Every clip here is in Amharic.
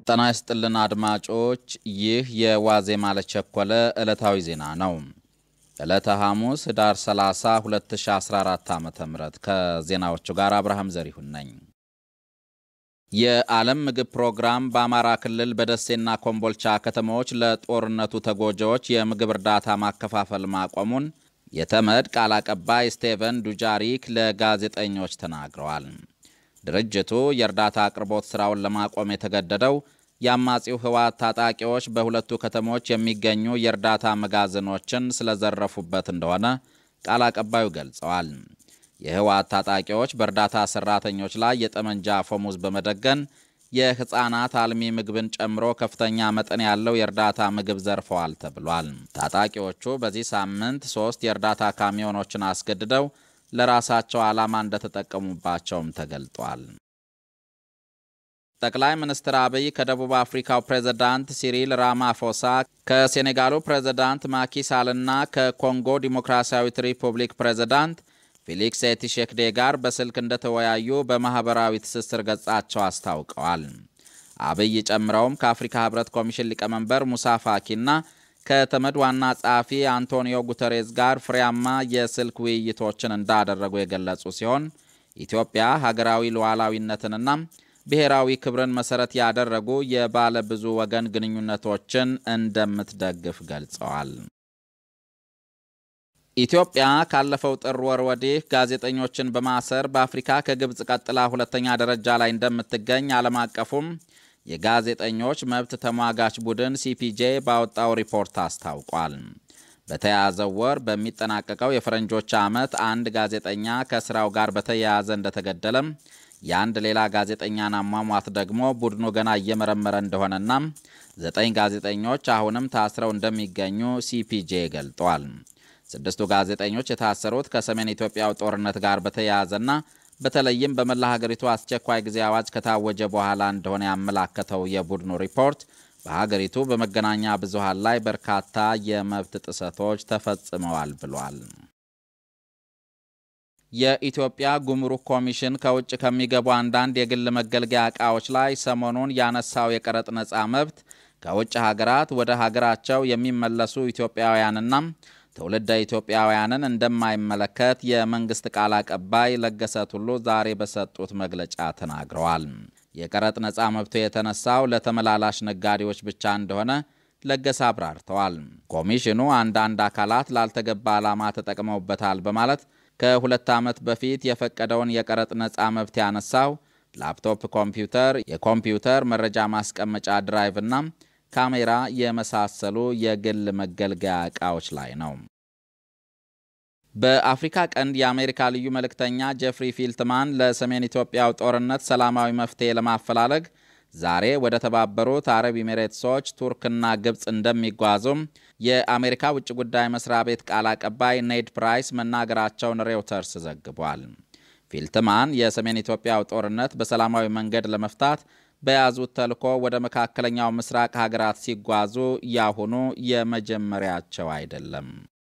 ጤና ይስጥልን አድማጮች፣ ይህ የዋዜማ ለቸኮለ ዕለታዊ ዜና ነው። ዕለተ ሐሙስ ኅዳር 30 2014 ዓ ም ከዜናዎቹ ጋር አብርሃም ዘሪሁን ነኝ። የዓለም ምግብ ፕሮግራም በአማራ ክልል በደሴና ኮምቦልቻ ከተሞች ለጦርነቱ ተጎጂዎች የምግብ እርዳታ ማከፋፈል ማቆሙን የተመድ ቃል አቀባይ ስቴቨን ዱጃሪክ ለጋዜጠኞች ተናግረዋል። ድርጅቱ የእርዳታ አቅርቦት ሥራውን ለማቆም የተገደደው የአማጺው ህወሓት ታጣቂዎች በሁለቱ ከተሞች የሚገኙ የእርዳታ መጋዘኖችን ስለዘረፉበት እንደሆነ ቃል አቀባዩ ገልጸዋል። የህወሓት ታጣቂዎች በእርዳታ ሠራተኞች ላይ የጠመንጃ አፈሙዝ በመደገን የሕፃናት አልሚ ምግብን ጨምሮ ከፍተኛ መጠን ያለው የእርዳታ ምግብ ዘርፈዋል ተብሏል። ታጣቂዎቹ በዚህ ሳምንት ሦስት የእርዳታ ካሚዮኖችን አስገድደው ለራሳቸው ዓላማ እንደተጠቀሙባቸውም ተገልጧል። ጠቅላይ ሚኒስትር አብይ ከደቡብ አፍሪካው ፕሬዝዳንት ሲሪል ራማፎሳ ከሴኔጋሉ ፕሬዝዳንት ማኪሳልና ከኮንጎ ዲሞክራሲያዊት ሪፑብሊክ ፕሬዝዳንት ፌሊክስ ኤቲሼክዴ ጋር በስልክ እንደተወያዩ በማኅበራዊ ትስስር ገጻቸው አስታውቀዋል። አብይ ጨምረውም ከአፍሪካ ህብረት ኮሚሽን ሊቀመንበር ሙሳ ፋኪና ከተመድ ዋና ጸሐፊ አንቶኒዮ ጉተሬዝ ጋር ፍሬያማ የስልክ ውይይቶችን እንዳደረጉ የገለጹ ሲሆን ኢትዮጵያ ሀገራዊ ሉዓላዊነትንና ብሔራዊ ክብርን መሠረት ያደረጉ የባለ ብዙ ወገን ግንኙነቶችን እንደምትደግፍ ገልጸዋል። ኢትዮጵያ ካለፈው ጥር ወር ወዲህ ጋዜጠኞችን በማሰር በአፍሪካ ከግብፅ ቀጥላ ሁለተኛ ደረጃ ላይ እንደምትገኝ ዓለም አቀፉም የጋዜጠኞች መብት ተሟጋች ቡድን ሲፒጄ ባወጣው ሪፖርት አስታውቋል። በተያያዘው ወር በሚጠናቀቀው የፈረንጆች ዓመት አንድ ጋዜጠኛ ከስራው ጋር በተያያዘ እንደተገደለም የአንድ ሌላ ጋዜጠኛን አሟሟት ደግሞ ቡድኑ ገና እየመረመረ እንደሆነና ዘጠኝ ጋዜጠኞች አሁንም ታስረው እንደሚገኙ ሲፒጄ ገልጧል። ስድስቱ ጋዜጠኞች የታሰሩት ከሰሜን ኢትዮጵያው ጦርነት ጋር በተያያዘና በተለይም በመላ ሀገሪቱ አስቸኳይ ጊዜ አዋጅ ከታወጀ በኋላ እንደሆነ ያመላከተው የቡድኑ ሪፖርት በሀገሪቱ በመገናኛ ብዙሃን ላይ በርካታ የመብት ጥሰቶች ተፈጽመዋል ብሏል። የኢትዮጵያ ጉምሩክ ኮሚሽን ከውጭ ከሚገቡ አንዳንድ የግል መገልገያ ዕቃዎች ላይ ሰሞኑን ያነሳው የቀረጥ ነፃ መብት ከውጭ ሀገራት ወደ ሀገራቸው የሚመለሱ ኢትዮጵያውያንና ትውልደ ኢትዮጵያውያንን እንደማይመለከት የመንግስት ቃል አቀባይ ለገሰ ቱሉ ዛሬ በሰጡት መግለጫ ተናግረዋል። የቀረጥ ነፃ መብቱ የተነሳው ለተመላላሽ ነጋዴዎች ብቻ እንደሆነ ለገሰ አብራርተዋል። ኮሚሽኑ አንዳንድ አካላት ላልተገባ ዓላማ ተጠቅመውበታል በማለት ከሁለት ዓመት በፊት የፈቀደውን የቀረጥ ነፃ መብት ያነሳው ላፕቶፕ ኮምፒውተር፣ የኮምፒውተር መረጃ ማስቀመጫ ድራይቭ እና ካሜራ የመሳሰሉ የግል መገልገያ ዕቃዎች ላይ ነው። በአፍሪካ ቀንድ የአሜሪካ ልዩ መልእክተኛ ጄፍሪ ፊልትማን ለሰሜን ኢትዮጵያው ጦርነት ሰላማዊ መፍትሔ ለማፈላለግ ዛሬ ወደ ተባበሩት አረብ ኤሚሬትሶች፣ ቱርክና ግብፅ እንደሚጓዙም የአሜሪካ ውጭ ጉዳይ መስሪያ ቤት ቃል አቀባይ ኔድ ፕራይስ መናገራቸውን ሬውተርስ ዘግቧል። ፊልትማን የሰሜን ኢትዮጵያው ጦርነት በሰላማዊ መንገድ ለመፍታት በያዙት ተልዕኮ ወደ መካከለኛው ምስራቅ ሀገራት ሲጓዙ ያሁኑ የመጀመሪያቸው አይደለም።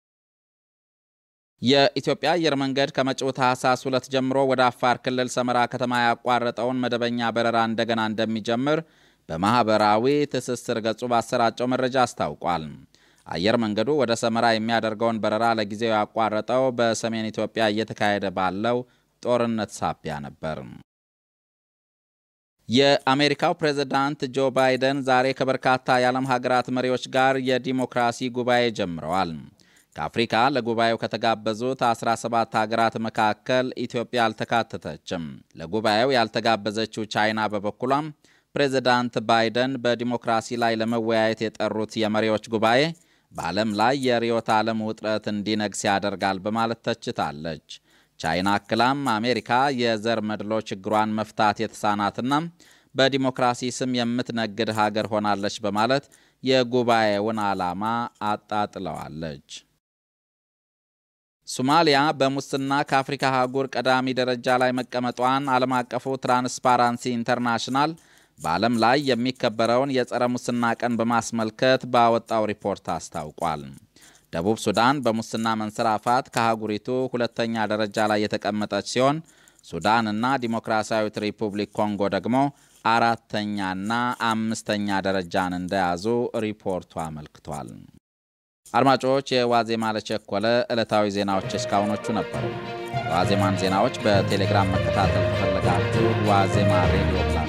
የኢትዮጵያ አየር መንገድ ከመጪው ታህሳስ ሁለት ጀምሮ ወደ አፋር ክልል ሰመራ ከተማ ያቋረጠውን መደበኛ በረራ እንደገና እንደሚጀምር በማኅበራዊ ትስስር ገጹ ባሰራጨው መረጃ አስታውቋል። አየር መንገዱ ወደ ሰመራ የሚያደርገውን በረራ ለጊዜው ያቋረጠው በሰሜን ኢትዮጵያ እየተካሄደ ባለው ጦርነት ሳቢያ ነበር። የአሜሪካው ፕሬዝዳንት ጆ ባይደን ዛሬ ከበርካታ የዓለም ሀገራት መሪዎች ጋር የዲሞክራሲ ጉባኤ ጀምረዋል። ከአፍሪካ ለጉባኤው ከተጋበዙት 17 ሀገራት መካከል ኢትዮጵያ አልተካተተችም። ለጉባኤው ያልተጋበዘችው ቻይና በበኩሏም ፕሬዝዳንት ባይደን በዲሞክራሲ ላይ ለመወያየት የጠሩት የመሪዎች ጉባኤ በዓለም ላይ የርዕዮተ ዓለም ውጥረት እንዲነግስ ያደርጋል በማለት ተችታለች። ቻይና አክላም አሜሪካ የዘር መድሎ ችግሯን መፍታት የተሳናትና በዲሞክራሲ ስም የምትነግድ ሀገር ሆናለች በማለት የጉባኤውን ዓላማ አጣጥለዋለች። ሶማሊያ በሙስና ከአፍሪካ አህጉር ቀዳሚ ደረጃ ላይ መቀመጧን ዓለም አቀፉ ትራንስፓራንሲ ኢንተርናሽናል በዓለም ላይ የሚከበረውን የጸረ ሙስና ቀን በማስመልከት ባወጣው ሪፖርት አስታውቋል። ደቡብ ሱዳን በሙስና መንሰራፋት ከአህጉሪቱ ሁለተኛ ደረጃ ላይ የተቀመጠች ሲሆን ሱዳን እና ዲሞክራሲያዊት ሪፑብሊክ ኮንጎ ደግሞ አራተኛና አምስተኛ ደረጃን እንደያዙ ሪፖርቱ አመልክቷል። አድማጮች፣ የዋዜማ ለቸኮለ ዕለታዊ ዜናዎች እስካሁኖቹ ነበሩ። የዋዜማን ዜናዎች በቴሌግራም መከታተል ከፈለጋችሁ ዋዜማ ሬዲዮ